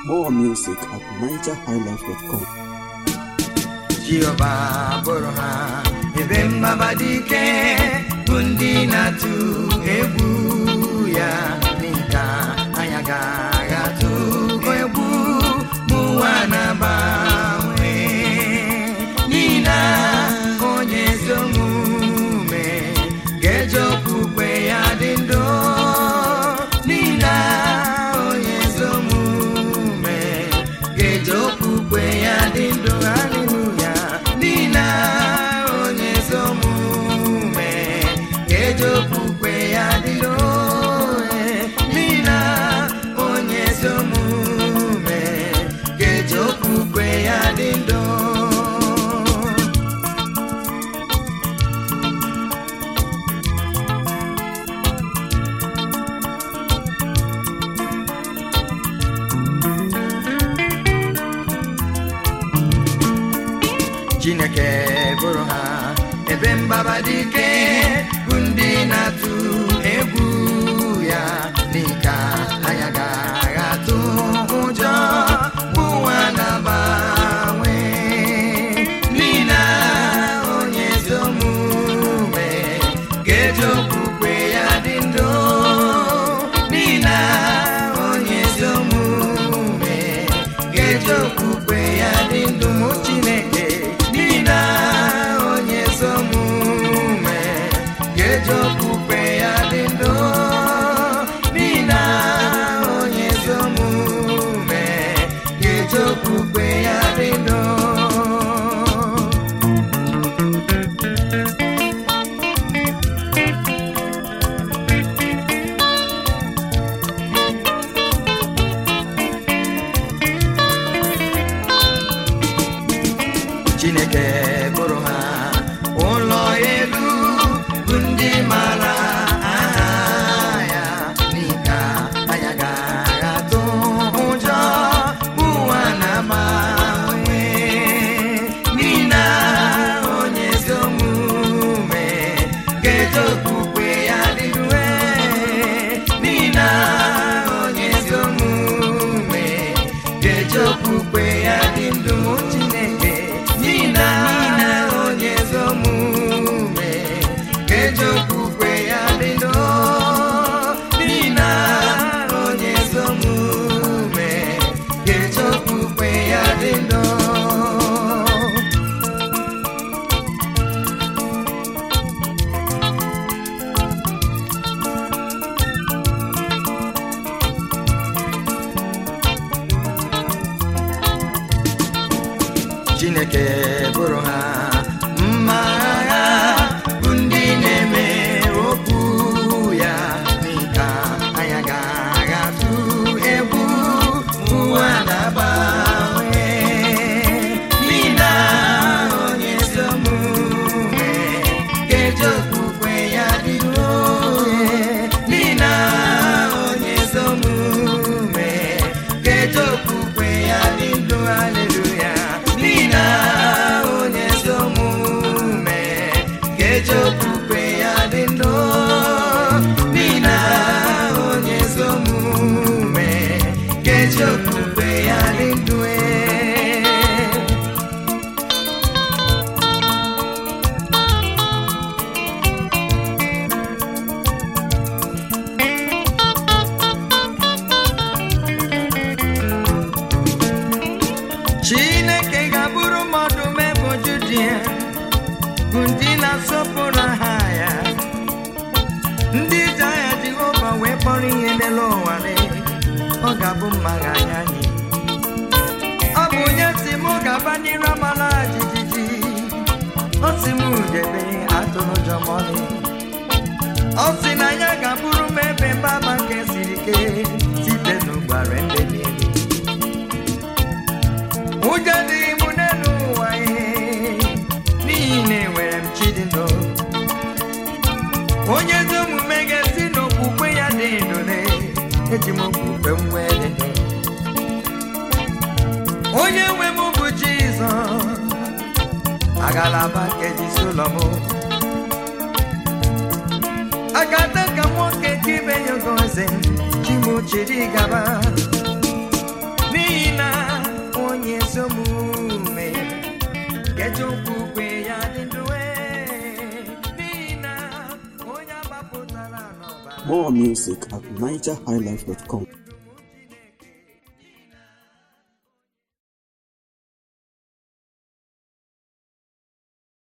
More music at nigerhighlife.com. Jehova bụrụ ha ebe mgbaba dị ike bụ ndị na-atụ egwu ya n'ịka anya ga-atụ egwu bụ ụwa na-agbanwe n'ihi na onye ezi omume ga-eji okpukpe ya dị ndụ n'ihi na onye ezi omume ga-eji okpukpe ya dị ndụ haleluya n'ihi na onye ezi omume ga-eji okpukpe ya dị ndụ eh, n'ihi na onye ezi omume ga-eji okpukpe ya dị ndụ chineke bụrụ ha ebe mgbaba dị ike bụ ndị na-atụ egwu ya n'ịka anya ga-atụ ụjọ bụ ụwa na-agbanwe n'ihi na onye ezi omume ga-eji okpukpe ya dị ndụ n'ihi na onye ezi omume ga-eji okpukpe ya dị ndụ mụ chineke n'ihi na onye ezi omume ga-eji okpukpe ya dị ndụ n'ihi na onye ezi omume ga-eji okpukpe ya dị ndụ chineke bụrụ ha ụlọ elu bụ ndị mara aha ya n'ịka anya ga-atụ ụjọ ụwa na-agbanwe n'ihi na onye ezi omume ga-eji okpukpe ya dịrue n'ihi na onye ezi omume ga-eji okpukpe ya dị ndụ chineke n'ihi na onye ezi omume ga-eji okpukpe ya dị ndụ n'ihi na onye ezi omume ga-eji okpukpe ya dị ndụ chineke bụrụ ha mma agha bụ ndị na-eme okwu ya n'ịka anya ga-agatụ egwu ụwa na-agbanwe n'ihi na onye ezi omume ga-eji okpukpe ya dịruo n'ihi na onye ezi omume ga-eji okpukpe ya dị ndụ haleluya n'ihi na onye ezi omume ga-eji okpukpe ya dị ndụ n'ihi na onye ezi omume ga-eji okpukpe ya dị ndụ ee. chineke ga-abụrụ mmadụ meboju dị ya bụ ndị na-asọpụrụ aha ya ndị ji aha jehova wee kpọrọ ihe n'elu ụwa lee, ọ ga-abụ mma ga-anya anyị ọ bụ onye si mụ gaba n'iru amala jijiji ọ si m debe atụrụ ụjọ ma ọlị ọ sị na ya ga-abụrụ m ebe mgbaba nke siri ike site n'ụgbara ndị niile ụjọ dịghị m n'elu ụwa ihe n'ihi na enwere m chi dị ndụ onye ezi omume ga-esi n'okwukwe ya dị ndụle eji m okwukwe m wee dị ndụ onye nwe m bụ jizọs agalaba nkeji solomon agada ka nwoke ka ibe ya gozi chimuchiri gaba n'ihi More music at nigerhighlife.com.